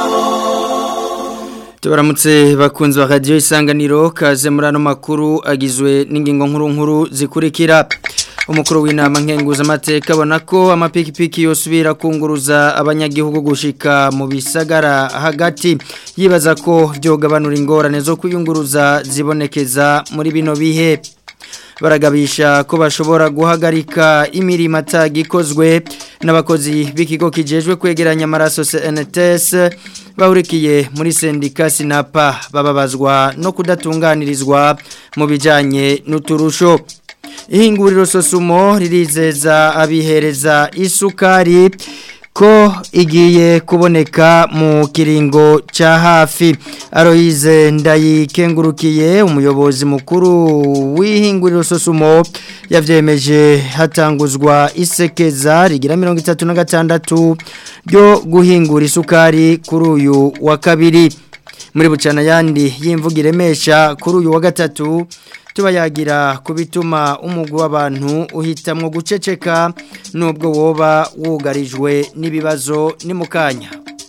tubaramutse bakunzi ba radiyo isanganiro kaze muri ano makuru agizwe n'ingingo nkuru nkuru zikurikira umukuru w'inama nkenguzamateka abona ko amapikipiki yosubira kunguruza abanyagihugu gushika mu bisagara hagati yibaza ko byogabanura ingorane zo kuyunguruza zibonekeza muri bino bihe baragabisha ko bashobora guhagarika imirimo atagikozwe n'abakozi b'ikigo kijejwe kwegeranya amaraso CNTS bahurikiye muri sendika sinapa bababazwa no kudatunganirizwa mu bijyanye n'uturusho ihinguriro sosumo ririzeza abihereza isukari ko igiye kuboneka mu kiringo cya hafi aroyize ndayikengurukiye umuyobozi mukuru w'ihinguriro sosumo yabyemeje hatanguzwa isekeza rigira mirongo itatu na gatandatu ryo guhingura isukari kuri uyu wa kabiri muri bucana yandi y'imvugo iremesha kuri uyu wa gatatu tuba yagira ku bituma umugwi w'abantu uhitamwo guceceka nubwo woba wugarijwe n'ibibazo ni mu kanya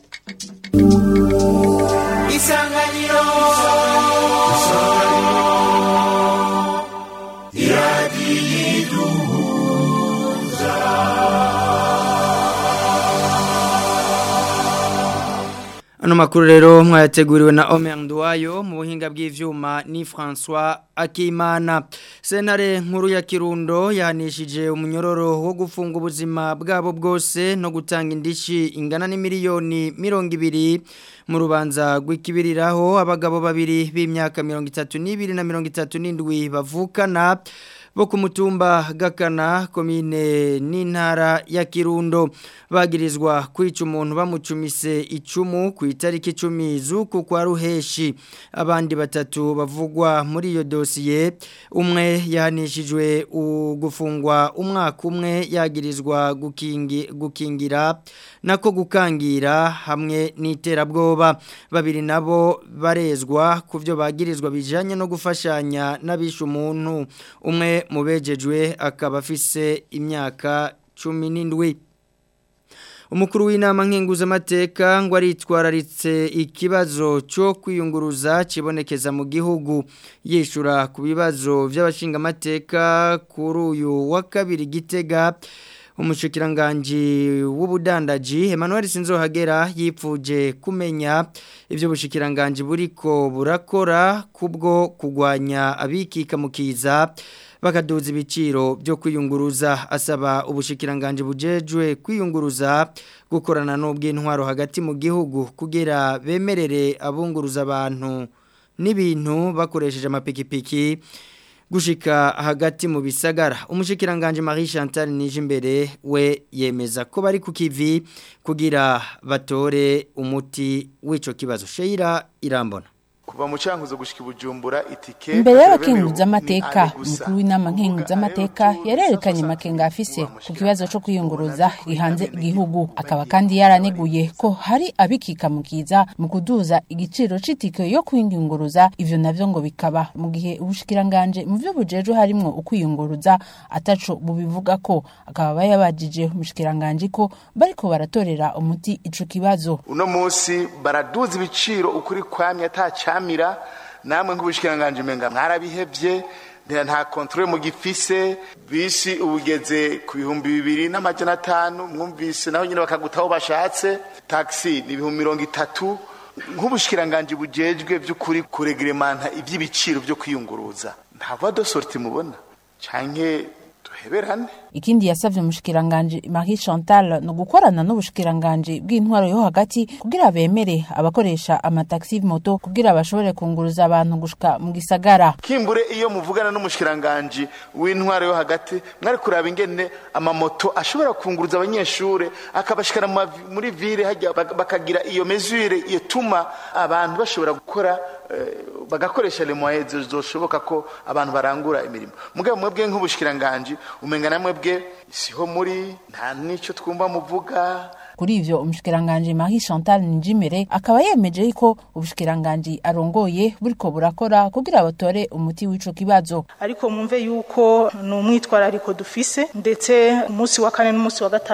isanganiro Ano makuru rero mwayateguriwe na Omer Nduwayo mu buhinga bw'ivyuma ni François Akimana. Senare nkuru ya Kirundo yahanishije umunyororo wo gufunga ubuzima bwabo bwose no gutanga indishi ingana ni miliyoni mirongo ibiri mu rubanza rw'ikibiriraho abagabo babiri b'imyaka mirongo itatu n'ibiri na mirongo itatu n'indwi bavukana bo ku mutumba gakana komine n'intara ya kirundo bagirizwa kwica umuntu bamucumise icumu ku itariki icumi z'uku kwa ruheshi abandi batatu bavugwa muri iyo dosiye umwe yahanishijwe gufungwa umwaka umwe yagirizwa gukingi, gukingira nako gukangira hamwe n'iterabwoba babiri nabo barezwa ku byo bagirizwa bijanye no gufashanya n'abisha umuntu umwe mubejejwe akaba afise imyaka cumi n'indwi umukuru w'inama nkenguzamateka ngo aritwararitse ikibazo cyo kwiyunguruza kibonekeza mu gihugu yishyura ku bibazo by'abashingamateka kuri uyu wa kabiri gitega umushikiranganji w'ubudandaji Emmanuel Sinzohagera yipfuje kumenya ibyo bushikiranganji buriko burakora kubwo kugwanya abikika mukiza bakaduza ibiciro byo kwiyunguruza asaba ubushikiranganje bujejwe kwiyunguruza gukorana n'ubw'intwaro hagati mu gihugu kugira bemerere abunguruza abantu n'ibintu bakoresheje amapikipiki gushika hagati mu bisagara umushikiranganje Marie Chantal Nijimbere we yemeza ko bari ku kivi kugira batore umuti w'ico kibazo Sheira irambona kuva mu cyankuzo gushika ibujumbura itike imbere y'abakenguza amateka umukuru w'inama nkenguza amateka yarerekanye amakenga afise ku kibazo cyo kwiyunguruza gihanze igihugu akaba kandi yaraneguye ko hari abikika mukiza mu kuduza igiciro c'itike yo kwiyunguruza ivyo navyo ngo bikaba mu gihe ubushikiranganje mu vyo bujejwe harimwo ukwiyunguruza ataco bubivuga ko akaba bayabajije umushikiranganje ko bariko baratorera umuti ico kibazo uno munsi baraduza ibiciro ukuri kwamye ataca camira namwe nk'ubushikiranganje menga mwarabihevye nta kontrole mu gifise bisi ubugeze ku bihumbi bibiri n'amajana atanu mwumvise naho nyine bakagutaho bashatse taxi ni ibihumbi mirongo itatu nk'ubushikiranganje bujejwe by'ukuri kuregremanta iby'ibiciro byo kwiyunguruza nta voie de sortie mubona canke duheberane ikindi yasavye umushikiranganje Marie Chantal no gukorana n'ubushikiranganje bw'intwaro yo hagati kugira bemere abakoresha amataxi moto kugira bashobore kunguruza abantu gushika mu gisagara kimbure iyo muvugana n'umushikiranganje w'intwaro yo hagati mwari kuraba ingene amamoto ashobora kunguruza abanyeshure akabashikana muri ville hajya bakagira iyo mesure yetuma abantu bashobora gukora bagakoresha le moyens zoshoboka ko abantu barangura imirimo mugabo mwebwe nk'ubushikiranganje umenga namwe bwe siho muri nta nico twumva muvuga kuri ivyo umushikiranganje Marie Chantal Njimere akaba yemeje ko ubushikiranganje arongoye buriko burakora kugira batore umuti w'ico kibazo ariko mumve yuko ni umwitwarariko dufise ndetse umunsi wa kane n'umunsi wa gatanu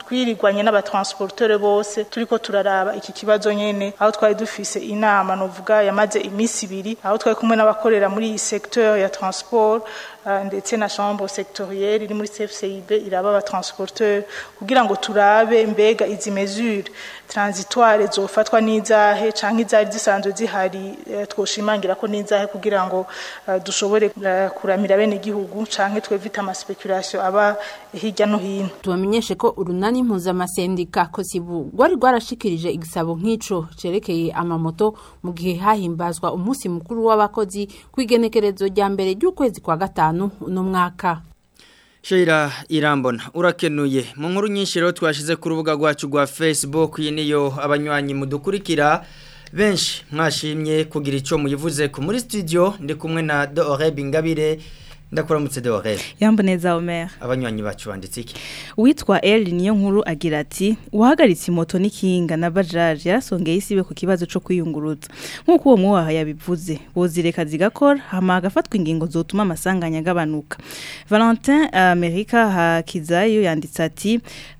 twirirwanye n'abatransporteur bose turiko turaraba iki kibazo nyene aho twari dufise inama novuga yamaze imisi ibiri aho twari kumwe n'abakorera muri iyi secteur ya transport uh, ndetse na chambre sectorielle iri muri CFCIB iraba abatransporteur kugira ngo turabe mbega izi mesure transitoire zofatwa n'izahe canke izari zisanzwe zihari uh, twoshimangira ko n'izahe kugira ngo uh, dushobore uh, kuramira bene igihugu canke twevita ama speculation aba hirya no hino tubamenyeshe ko urunani mpuzamasendika kosibu rwari rwarashikirije igisabo nk'ico cerekeye amamoto mu gihe hahimbazwa umunsi mukuru w'abakozi kw'igenekerezo rya mbere ry'ukwezi kwa gatanu uno mwaka Sheira irambona urakenuye mu nkuru nyinshi rero twashize ku rubuga rwacu rwa Facebook iyi niyo abanywanyi mudukurikira benshi mwashimye kugira ico muyivuze ku muri studio ndi kumwe na Dore Bingabire ndakuramutse Dore Yamboneza Omer abanywanyi bacu banditse iki Witwa El niyo nkuru agira ati uhagaritse moto n'ikinga na bajaje yarasongeye isibe ku kibazo cyo kwiyunguruza nkuko uwo mwaha yabivuze bozireka zigakora hama agafatwa ingingo zotuma amasanganya agabanuka Valentin Amerika hakizayo yanditse ati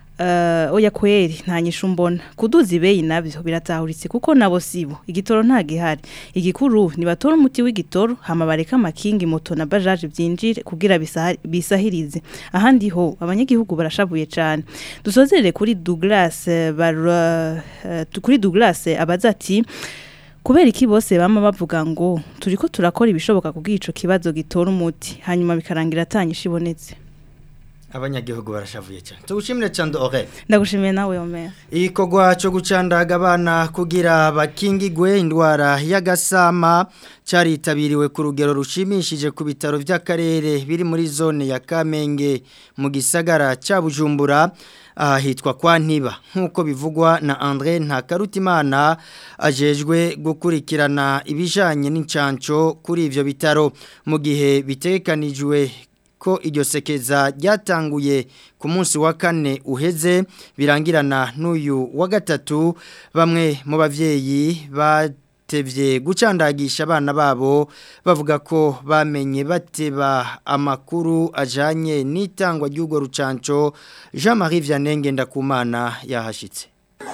Uh, oya kweri nta nyishu mbona kuduza ibeyi nabyo biratahuritse kuko nabo sibo igitoro nta gihari igikuru ni batora umuti w'igitoro hama bareka amakingi moto na bajaje byinjire kugira bisahirize ahandi ho abanyagihugu barashabuye cyane dusozerere kuri Douglas bara, uh, kuri Douglas abaza ati kubera iki bose bama bavuga ngo turiko turakora ibishoboka kugira ico kibazo gitora umuti hanyuma bikarangira atanyisha ibonetse abanyagihugu barashavuye cyane tugushimire cyane Dore ndagushimiye nawe Omer igikorwa cyo gucandaga abana kugira bakingigwe indwara y'agasama cyaritabiriwe ku rugero rushimishije ku bitaro by'akarere biri muri zone ya Kamenge mu gisagara cya Bujumbura ahitwa kwa ntiba nk'uko bivugwa na André Ntakarutimana ajejwe gukurikirana ibijanye n'incanco kuri ivyo bitaro mu gihe bitekanijwe ko iryo sekeza ryatanguye ku munsi wa kane uheze birangirana n'uyu wa gatatu bamwe mu bavyeyi batevye gucandagisha abana babo bavuga ko bamenye bateba amakuru ajanye n'itangwa ry'urwo rucanco Jean-Marie Vianney Ndakumana yahashitse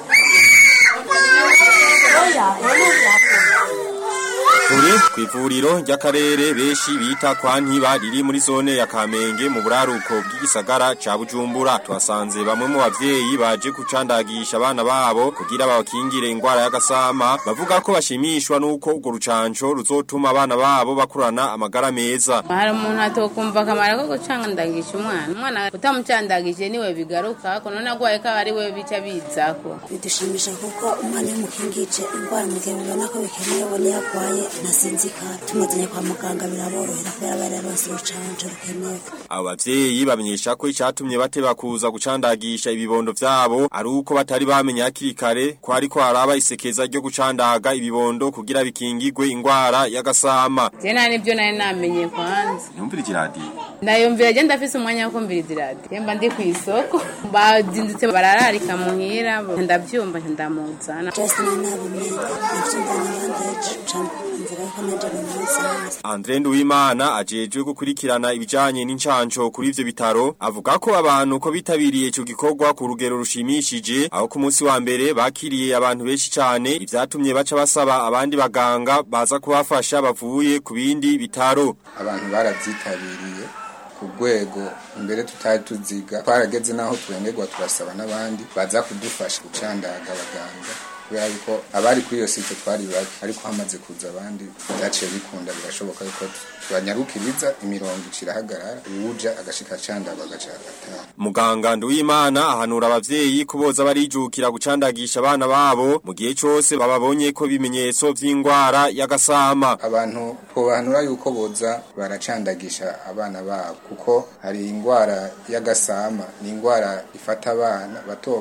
Turi kwivuriro ry'akarere beshi bita kwa ntiba riri muri zone ya Kamenge mu buraruko bw'igisagara ca Bujumbura twasanze bamwe mu bavyeyi baje kucandagisha abana babo kugira babakingire ingwara y'agasama bavuga ko bashimishwa nuko urwo rucanco ruzotuma abana babo bakurana amagara meza hari umuntu atokumva akamaro ko gucandagisha umwana umwana utamucandagije niwe bigaruka ko none agwaye ko ari we bica bizako bidushimisha kuko umwana iyo umukingije indwara mu gihe bibona ko bikenewe ubona iyo arwaye ntasinzikara tumuzanye kwa muganga biraborohera kubera bari yaronse urucanco rukenewe abo bavyeyi bamenyesha ko icatumye bateba kuza gucandagisha ibibondo vyabo ari uko batari bamenye hakiri kare ko ariko haraba isekeza ryo gucandaga ibibondo kugira bikingigwe ingwara y'agasama je nta nivyo nari namenye kwanza yumvira iradiyo ndayumvira je ndafise umwanya wo kumviriza iradiyo mba ndi kw'isoko bazindutse barararika muhira ndavyumva ndamuzana jesi nari nabimenye navyumva n'abandi ejo cambo inzira yuko naje mu munsi hanze Andre Nduwimana ajejwe gukurikirana ibijanye n'incanco kuri ivyo bitaro avuga ko abantu ko bitabiriye ico gikorwa ku rugero rushimishije aho ku munsi wa mbere bakiriye abantu benshi cyane ivyatumye baca basaba abandi baganga baza kubafasha bavuye ku bindi bitaro abantu baravyitabiriye ku rwego imbere tutari tuziga twarageze naho turengerwa turasaba n'abandi baza kudufasha gucandaga abaganga kubera yuko abari kuri iyo site twari bake ariko hamaze kuza abandi byaciye bikunda birashoboka yuko banyarukiriza imirongo icirahagarara uwuja agashika candaga agaca agataha Muganga Nduwimana ahanura abavyeyi kuboza barijukira gucandagisha abana babo mu gihe cose bababonye ko bimenyetso vy'ingwara y'agasama abantu twobahanura yuko boza baracandagisha abana babo kuko hari ingwara y'agasama ni ingwara ifata abana bato bato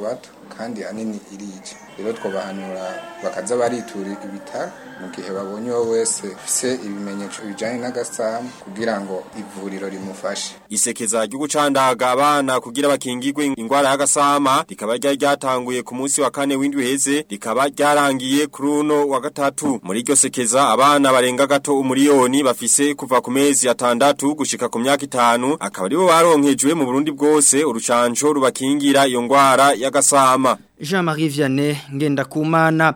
kandi ahanini irica rero twobahanura bakaza baritura ibitaro mu gihe babonye uwo wese ufise ibimenyetso bijanye n'agasamu kugira ngo ivuriro rimufashe Isekeza ryo gucandaga abana kugira bakingirwe ingwara y'agasama rikaba ryari ryatanguye ku munsi wa kane w'indwi heze rikaba ryarangiye kuri uno wa gatatu muri iryo sekeza abana barenga gato umuriyoni bafise kuva ku mezi atandatu gushika ku myaka itanu akaba aribo baronkejwe mu Burundi bwose urucanco rubakingira iyo ngwara y'agasama Jean-Marie Vianney Ngendakumana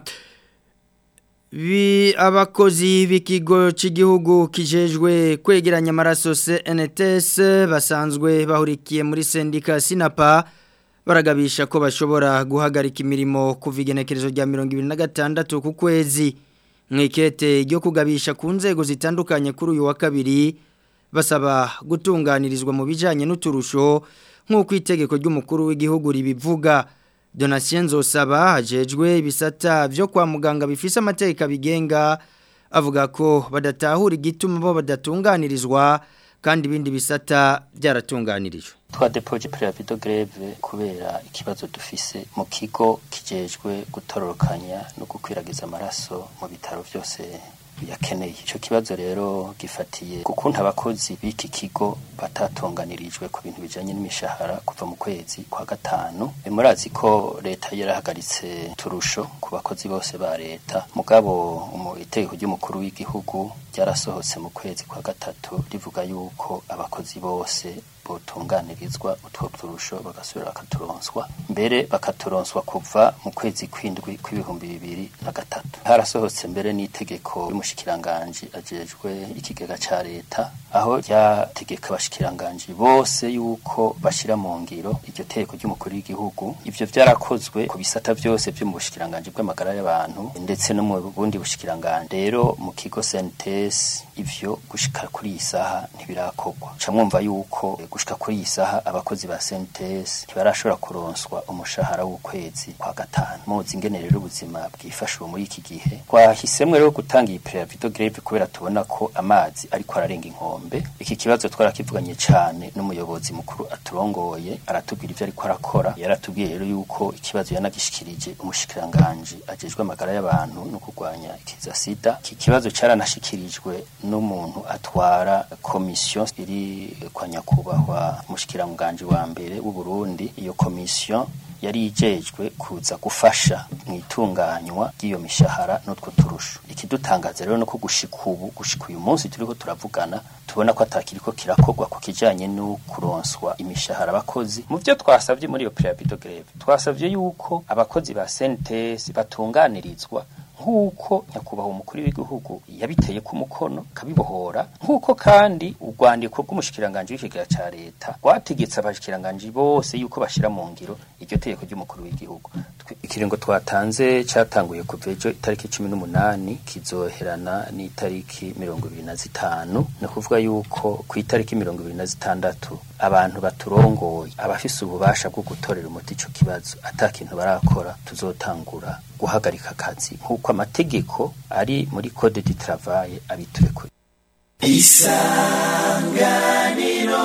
Bi abakozi b'ikigo cy'igihugu kijejwe kwegeranya amaraso CNTS basanzwe bahurikiye muri sendika Sinapa baragabisha ko bashobora guhagarika imirimo kuva igenekerezo rya 2026 ku kwezi mwikete ryo kugabisha ku nzego zitandukanye kuri uyu wa kabiri basaba gutunganirizwa mu bijanye n'uturusho nk'uko itegeko ry'umukuru w'igihugu ribivuga Donatien Nzosaba hajejwe ibisata byo kwa muganga bifise amateka bigenga avuga ko badatahura igituma bo badatunganirizwa kandi ibindi bisata byaratunganirijwe twadepoje preavido greve kubera ikibazo dufise mu kigo kijejwe gutororokanya no gukwiragiza amaraso mu bitaro byose yakeneye ico kibazo rero gifatiye kukuntu abakozi b'iki kigo batatunganirijwe ku bintu bijanye n'imishahara kuva mu kwezi kwa gatanu murazi ko leta yarahagaritse turusho ku bakozi bose ba leta mugabo mu itegeko ry'umukuru w'igihugu ryarasohotse mu kwezi kwa gatatu rivuga yuko abakozi bose botunganirizwa utwo turusho bagasubira bakaturonswa mbere bakaturonswa kuva mu kwezi kwindwi kw'ibihumbi bibiri na gatatu harasohotse mbere n'itegeko y'umushikiranganji ajejwe ikigega ca leta aho ryategeka abashikiranganji bose yuko bashira mu ngiro iryo tegeko ry'umukuru w'igihugu ivyo vyarakozwe ku bisata vyose vyo mu bushikiranganji bw'amagara y'abantu ndetse no mu bundi bushikiranganji rero mu kigo sentes ivyo gushika kuri iyi saha ntibirakorwa ca mwumva yuko gushika kuri iyi saha abakozi ba sentes ntibarashobora kuronswa umushahara w'ukwezi kwa gatanu muzi ingene rero ubuzima bwifashe ubu muri iki gihe twahisemwe rero gutanga iyi preavido greve kubera tubona ko amazi ariko ararenga inkombe iki kibazo twarakivuganye cane n'umuyobozi mukuru aturongoye aratubwira ivyo ariko arakora yaratubwiye rero yuko ikibazo yanagishikirije umushikiranganji ajejwe amagara y'abantu no kurwanya ikiza sida iki kibazo caranashikirijwe n'umuntu atwara komisiyo iri kwa nyakubahwa umushikiranganji wa mbere w'u Burundi iyo komisiyo yari ijejwe kuza gufasha mu itunganywa ry'iyo mishahara n'utwo turusho ikidutangaza rero no ko gushika ubu gushika uyu munsi turiko turavugana tubona ko atakiriko kirakorwa ku kijanye no kuronswa imishahara abakozi mu byo twasabye muri iyo preavido greve twasabye yuko abakozi ba CNTS batunganirizwa nk'uko nyakubahwa umukuru w'igihugu yabiteye ku mukono kabibohora nk'uko kandi urwandiko rw'umushikiranganji w'ikigega ca leta rwategetse abashikiranganji bose yuko bashira mu ngiro iryo tegeko ry'umukuru w'igihugu ikiringo twatanze catanguye kuva ejo itariki cumi n'umunani kizoherana n'itariki mirongo ibiri na zitanu ni ukuvuga yuko ku itariki mirongo ibiri na zitandatu abantu baturongoye abafise ububasha bwo gutorera umuti ico kibazo ata kintu barakora tuzotangura guhagarika akazi nk'uko amategeko ari muri code du travail abiturekure isanganiro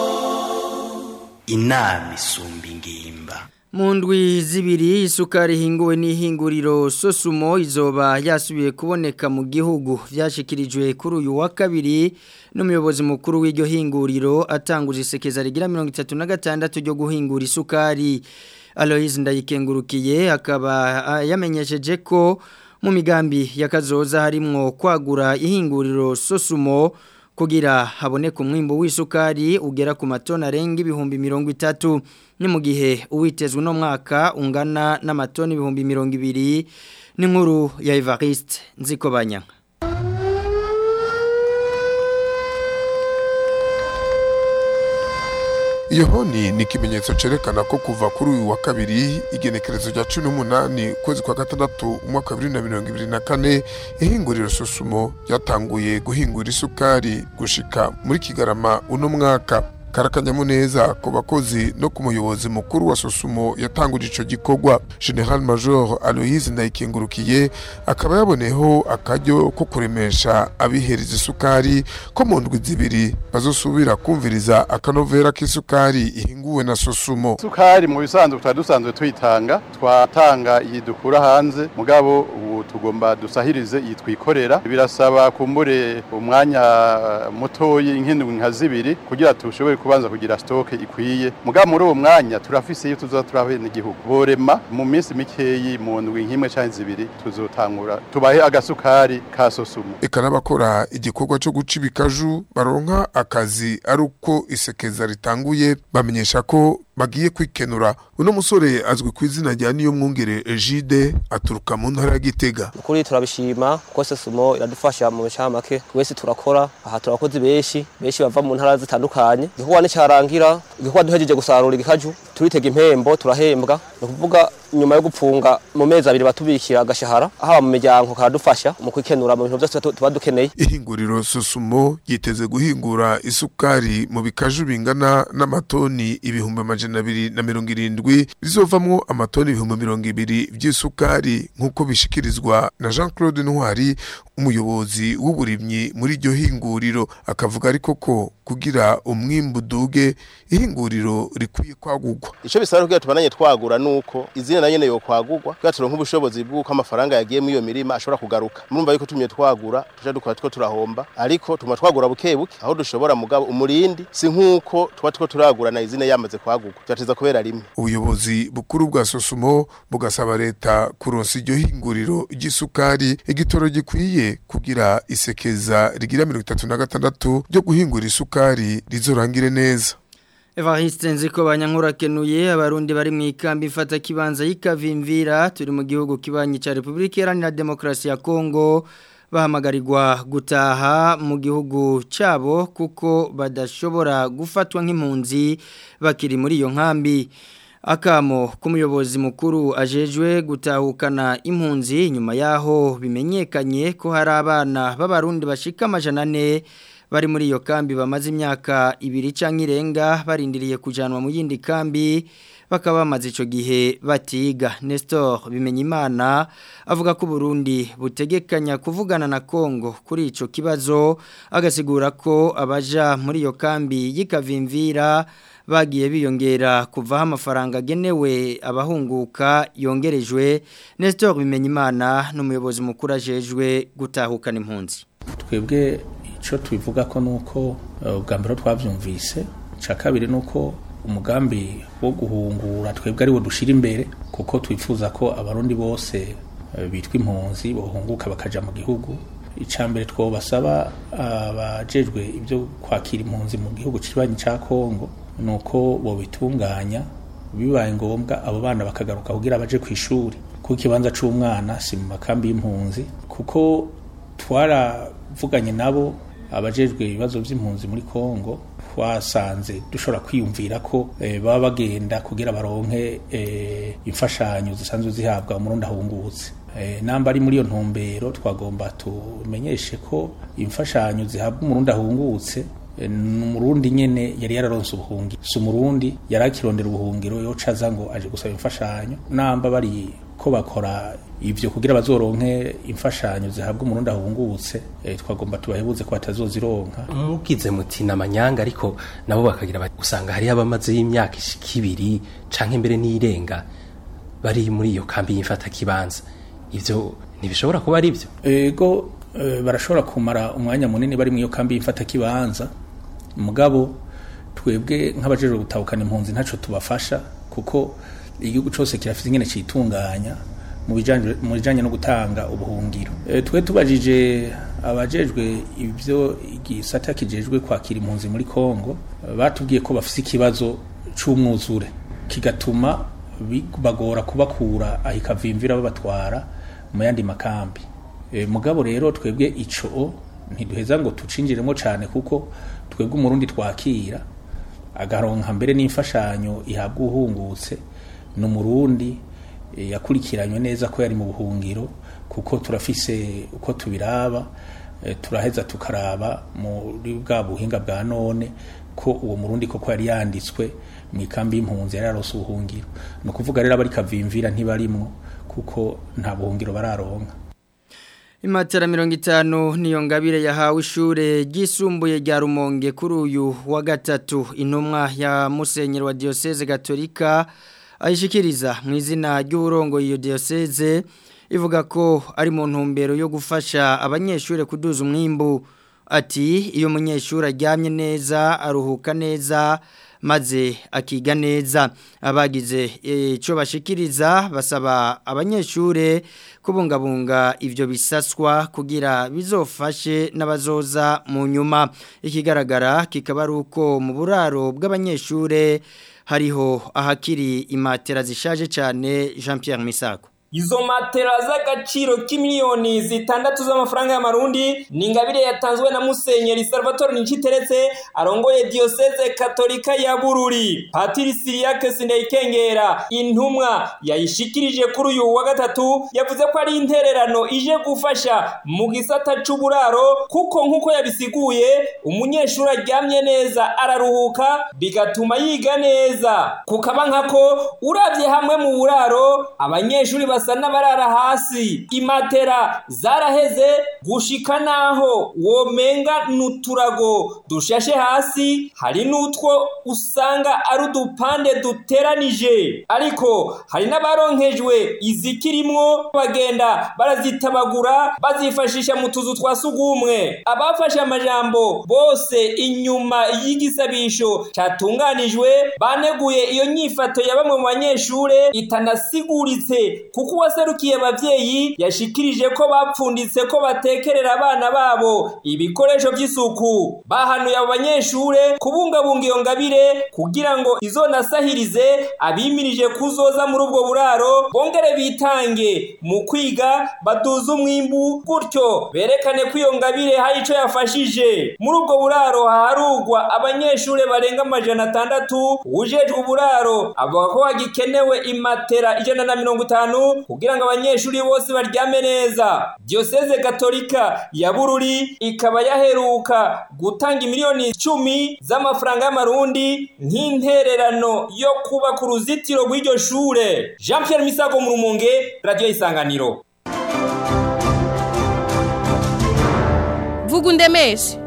inama isumba ingimba mu ndwi zibiri isukari ihinguwe n'ihinguriro sosumo izoba yasubiye kuboneka mu gihugu byashyikirijwe kuri uyu wa kabiri n'umuyobozi mukuru w'iryo hinguriro atanguje isekeza rigira mirongo itatu na gatandatu ryo guhingura isukari Aloise ndayikengurukiye akaba yamenyesheje ko mu migambi y'akazoza harimwo kwagura ihinguriro sosumo kugira haboneke umwimbo w'isukari ugera ku matona arenga ibihumbi mirongo itatu ni mu gihe uwitezwe uno mwaka ungana n'amatoni ibihumbi mirongo ibiri n'inkuru ya Evariste Nzikobanya iyo honi ni ikimenyetso cyerekana ko kuva kuri uyu wa kabiri igenekerezo rya cumi n'umunani ukwezi kwa gatandatu umwaka wa bibiri na mirongo ibiri na kane ihinguriro susumo ryatanguye guhingura isukari gushika muri kigarama uno mwaka karakanyamuneza ku bakozi no ku muyobozi mukuru wa sosumo yatanguje ico gikorwa general major aloise ndayikengurukiye akaba yaboneyeho akaryo ko kuremesha abihereza isukari ko mu ndwi zibiri bazosubira kumviriza akanovera k'isukari ihinguwe na sosumo isukari mu bisanzwe tutari dusanzwe tuyitanga twatanga iyi dukura hanze mugabo ubu tugomba dusahirize iyi twikorera birasaba kumbure umwanya mutoyi nk'indwi nka zibiri kugira tushobore kubanza kugira stoke ikwiye mugabo muri uwo mwanya turafise iyo tuzoza turabena igihugu borema mu minsi mikeyi mu ndwi nk'imwe canke zibiri tuzotangura tubahe agasukari ka sosumo eka n'abakora igikorwa cyo guca ibikaju baronka akazi ari uko isekeza ritanguye bamenyesha ko bagiye kwikenura uno musore azwi ku izina rya niyo mwungere Egide aturuka mu ntara ya Gitega kuri turabishima kuko sesumo iradufasha mu make twese turakora aha turakoze benshi benshi bava mu ntara zitandukanye igikorwa nicyarangira igikorwa duhejeje gusarura igikaju turitega impembo turahembwa ni ukuvuga nyuma yo gupfunga mu mezi abiri batubikira agashahara haba mu miryango karadufasha mu kwikenura mu bintu byose tuba dukeneye ihinguriro susumo yiteze guhingura isukari mu bikaju bingana n'amatoni ibihumbi amajana abiri na mirongo irindwi bizovamwo amatoni ibihumbi mirongo ibiri by'isukari nk'uko bishikirizwa na jean claude ntwari umuyobozi w'uburimyi muri iryo hinguriro akavuga ariko ko kugira umwimbu duge ihinguriro rikwiye kwagurwa icyo bisaba kugira tubananye twagura nuko izina nayo nyene yo kwagurwa kugira turonke ubushobozi bw'uko amafaranga yagiye muri iyo mirima ashobora kugaruka murumva yuko tumye twagura tuja dukora two turahomba ariko tuma twagura buke buke aho dushobora mugabo umurindi si nk'uko tuba two turagura na izina yamaze kwagurwa byateza kubera rimwe ubuyobozi bukuru bwa sosumo bugasaba leta kuronsa iryo hinguriro ry'isukari igitoro gikwiye kugira isekeza rigira mirongo itatu na gatandatu ryo guhingura isukari rizorangire neza Evariste nziko banyankura kenuye abarundi bari mu ikambi ifata kibanza y'ikavimvira turi mu gihugu kibanyi ca Republika Iharanira Demokarasi ya Kongo bahamagarirwa gutaha mu gihugu cyabo kuko badashobora gufatwa nk'impunzi bakiri muri iyo nkambi akamo k'umuyobozi mukuru ajejwe gutahukana impunzi nyuma yaho bimenyekanye ko hari abana b'abarundi bashika amajana ane bari muri iyo kambi bamaze imyaka ibiri cyangwa irenga barindiriye kujanwa mu yindi kambi bakaba bamaze icyo gihe batiga Nestor Bimenyimana avuga ko Burundi butegekanya kuvugana na Kongo kuri icyo kibazo agasigura ko abaja muri iyo kambi y'ikavimvira bagiye biyongera kuvaho amafaranga agenewe abahunguka yongerejwe Nestor Bimenyimana n'umuyobozi mukuru ajejwe gutahukana impunzi twebwe icyo tubivuga ko nuko ubwa mbere twabyumvise icya kabiri ni uko umugambi wo guhungura twebwe ariwo dushyira imbere kuko twifuza ko abarundi bose bitwa impunzi bahunguka bakajya mu gihugu icya mbere twabasaba abajejwe ibyo kwakira impunzi mu gihugu kibanyi cya kongo ni uko babitunganya bibaye ngombwa abo bana bakagaruka kugira baje ku ishuri kuko ikibanza cy'umwana si mu makambi y'impunzi kuko twaravuganye nabo abajejwe ibibazo by'impunzi muri kongo twasanze dushobora kwiyumvira ko baba bagenda kugira baronke imfashanyo zisanzwe zihabwa umurundi ahungutse namba ari muri iyo ntumbero twagomba tumenyeshe ko imfashanyo zihabwa umurundi ahungutse umurundi nyene yari yararonse ubuhungiro si umurundi yari akirondera ubuhungiro yoca aza ngo aje gusaba imfashanyo namba bari ko bakora ivyo kugira bazoronke imfashanyo zihabwa umurundi ahungutse e, twagomba tubahebuze ko batazozironka mugize muti namanyanga ariko nabo bakagira usanga hari abamaze y'imyaka ishika ibiri canke mbere n'irenga bari muri iyo kambi y'imfata kibanza ivyo ntibishobora kuba ari byo ego e, barashobora kumara umwanya munini bari mu iyo kambi y'imfata kibanza mugabo twebwe nk'abajejwe gutahukana impunzi ntaco tubafasha kuko igihugu cyose kirafite ingene citunganya mu bijanye no gutanga ubuhungiro e, twe tubajije abajejwe ibyo igisata kijejwe kwakira impunzi muri Kongo batubwiye ko bafise ikibazo c'umwuzure kigatuma bagora kubakura ahikavimvira babatwara mu yandi makambi e, mugabo rero twebwe ico ntiduheza ngo tucinjiremo cyane kuko twebwe umurundi twakira agaronka mbere n'imfashanyo ihabwa uhungutse ni umurundi yakurikiranywe neza ko yari mu buhungiro kuko turafise uko tubiraba turaheza tukaraba muri bwa buhinga bwa none ko uwo murundi koko yari yanditswe mu ikambi y'impunzi yari yarose ubuhungiro ni ukuvuga rero abari kavimvira ntibarimwo kuko nta buhungiro bararonka Imatera mirongo itanu niyo ngabire yahawe ishure ryisumbuye rya Rumonge kuri uyu wa gatatu intumwa ya Musenyeri wa Diocese Gatolika ayishikiriza mu izina ry'uburongo iyo Diocese ivuga ko ari mu ntumbero yo gufasha abanyeshure kuduza umwimbu ati iyo munyeshuri aryamye neza aruhuka neza maze akiga neza abagize icyo bashikiriza basaba abanyeshure kubungabunga ibyo bisaswa kugira bizofashe n'abazoza mu nyuma ikigaragara kikaba ari uko mu buraro bw'abanyeshure hariho ahakiri imatera zishaje cyane jean Pierre Misago Izo matera z'agaciro k'imiliyoni zitandatu z'amafaranga y'amarundi ni ingabire yatanzwe na Musenyeri Salvatore Niciteretse arongoye Diocese Katolika ya Bururi. Patiri Siriake Sindayikengera intumwa yayishikirije kuri uyu wa gatatu yavuze ko ari intererano ije gufasha mu gisata c'uburaro kuko nkuko yabisiguye umunyeshuri aryamye neza araruhuka bigatuma yiga neza. Kukaba nkako uravye hamwe mu buraro abanyeshuri basa n'abarara hasi imatera zaraheze gushika naho womenga n'uturago dushashe hasi hari n'utwo usanga ari udupande duteranije ariko hari n'abaronkejwe izikirimwo bagenda barazitabagura bazifashisha mu tuzu twa sugumwe abafashe amajambo bose inyuma y'igisabisho catunganijwe baneguye iyo nyifato ya bamwe mu banyeshure itanasiguritse kuko uwaserukiye abavyeyi yashikirije ko bapfunditse ko batekerera abana babo ibikoresho by'isuku bahanuye abo banyeshure kubungabunga iyo ngabire kugira ngo izonasahirize abimirije kuzoza muri ubwo buraro bongere bitange mu kwiga baduze umwimbu gutyo berekane ko iyo ngabire hari ico yafashije muri ubwo buraro haharugwa abanyeshure barenga amajana atandatu ujejwe uburaro avuga ko hagikenewe imatera ijana na mirongo itanu kugira ngo abanyeshuri bose baryame neza Diocese Katolika ya Bururi ikaba yaheruka gutanga imiliyoni icumi z'amafaranga y'amarundi nk'intererano yo kubaka uruzitiro rw'iryo shure Jean Pierre Misago mu Rumonge Radio Isanganiro Vuga undemeshe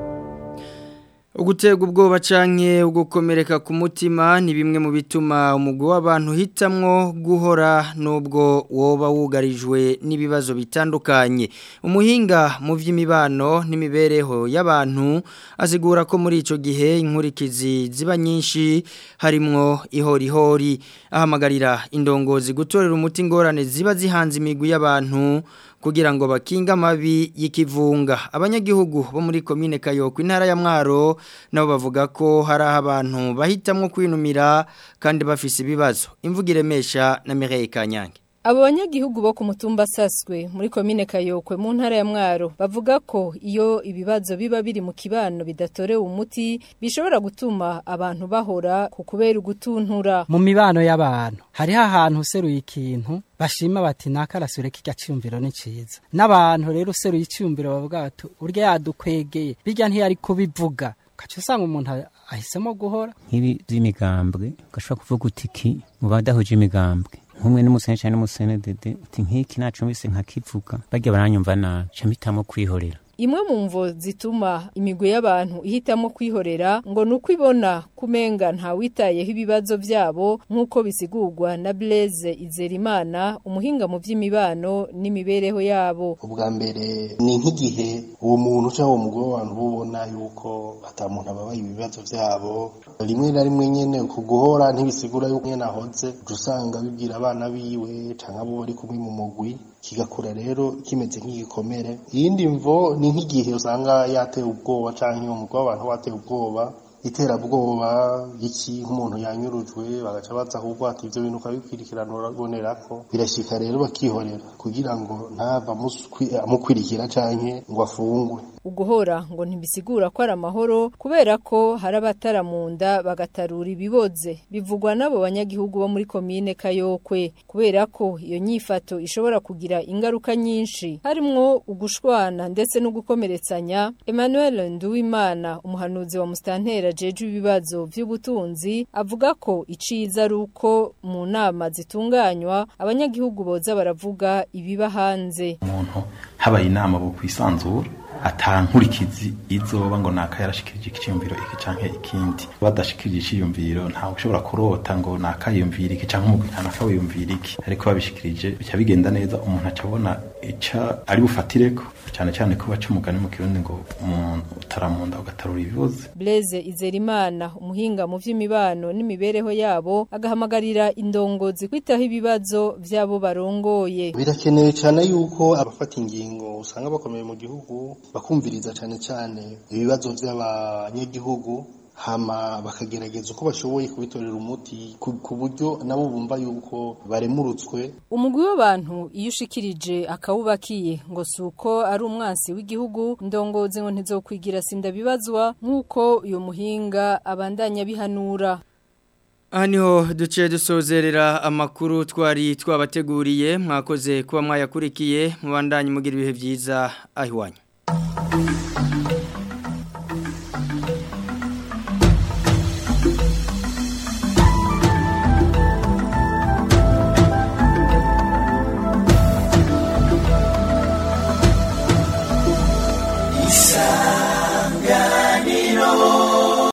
Ugutega ubwoba canke ugukomereka ku mutima ni bimwe mu bituma umugwi w'abantu hitamwo guhora nubwo woba wugarijwe n'ibibazo bitandukanye. Umuhinga mu vy'imibano n'imibereho y'abantu asigura ko muri ico gihe inkurikizi ziba nyinshi harimwo ihorihori ahamagarira indongozi gutorera umuti ingorane ziba zihanze imigwi y'abantu kugira ngo bakinga amabi y'ikivunga abanyagihugu bo muri komine Kayoko intara ya Mwaro nabo bavuga ko hari abantu bahitamwo kwinumira kandi bafise ibibazo imvuga iremesha na Mireille Kanyange Abo banyagihugu bo ku mutumba saswe muri komine Kayokwe mu ntara ya Mwaro bavuga ko iyo ibibazo biba biri mu kibano bidatorewe umuti bishobora gutuma abantu bahora ku kubera ugutuntura mu mibano y'abantu hariho ahantu useruye ikintu bashima bati nakarasure kijya cyumviro ni ciza n'abantu rero useruye icyumviro bavuga bati urya yadukwegeye bijya ntiyari kubivuga kaca usanga umuntu ahisemo guhora nk'ibi by'imigambwe ugashobora kuvuga uti iki mu badahuje imigambwe nk'umwe n'umusene cyane n'umusene dede uti nk'iki nacumbise nkakivuga bajya baranyumva nabi ca mpitamo kwihorera Imwe mu mvo zituma imigwi y'abantu ihitamo kwihorera ngo nuko ibona kumenga nta witayeho ibibazo byabo nk'uko bisigurwa na Blaise Izerimana umuhinga mu by'imibano n'imibereho yabo. ubwa mbere ni nk'igihe uwo muntu cyangwa uwo mugore w'abantu ubona yuko atamuntu ababaye ibibazo byabo rimwe na rimwe nyene ku guhora ntibisigura yuko nyene ahoze uca usanga bibwira abana biwe canke abo bari kumwe mu mugwi kigakura rero kimeze nk'igikomere iyindi mvo ni nk'igihe usanga yateye ubwoba canke uwo mugore w'abantu wateye ubwoba iterabwoba iki nk'umuntu yanyurujwe bagaca baza ahubwo ati ivyo bintu ukabikwirikirana urabonerako birashika rero bakihorera kugira ngo ntava amukwirikira canke ngo afungwe uguhora ngo ntibisigura ko ari amahoro kubera ko hari abataramunda bagatarura ibiboze bivugwa n'abo banyagihugu bo muri komine Kayokwe kubera ko iyo nyifato ishobora kugira ingaruka nyinshi harimwo ugushwana ndetse no gukomeretsanya Emmanuel Nduwimana umuhanuzi wa Mustantera jeje ibibazo by'ubutunzi avuga ko iciza ari uko mu nama zitunganywa abanyagihugu boza baravuga ibiba hanze umuntu habaye inama bo kwisanzura atankurikizi izoba ngo naka yarashikirije ikiyumviro iki canke ikindi badashikirije iciyumviro ntawe ushobora kurota ngo nakayumvira iki canke umugwi ntanaka wiyumvira iki ariko babishikirije bica bigenda neza umuntu aca abona ica ari bufatireko cyane cyane ko baca umugani mu kirundi ngo umuntu utaramunda ugatarura ibibuze Blaise Izerimana umuhinga mu vy'imibano n'imibereho yabo agahamagarira indongozi kwitaho ibibazo vyabo barongoye birakenewe cyane yuko abafata ingingo usanga bakomeye mu gihugu bakumviriza cyane cyane ibibazo by'abanyagihugu hama bakagerageza uko bashoboye kubitorera umuti ku ku buryo nabo bumva yuko baremurutswe umugwi w'abantu iyo ushikirije akawubakiye ngo si uko ari umwansi w'igihugu ndongozi ngo ntizokwigira sindabibazwa nk'uko uyu muhinga abandanya bihanura Aha niho duce dusozerera amakuru twari twabateguriye mwakoze kuba mwayakurikiye mubandanye mugira ibihe byiza ahiwanyu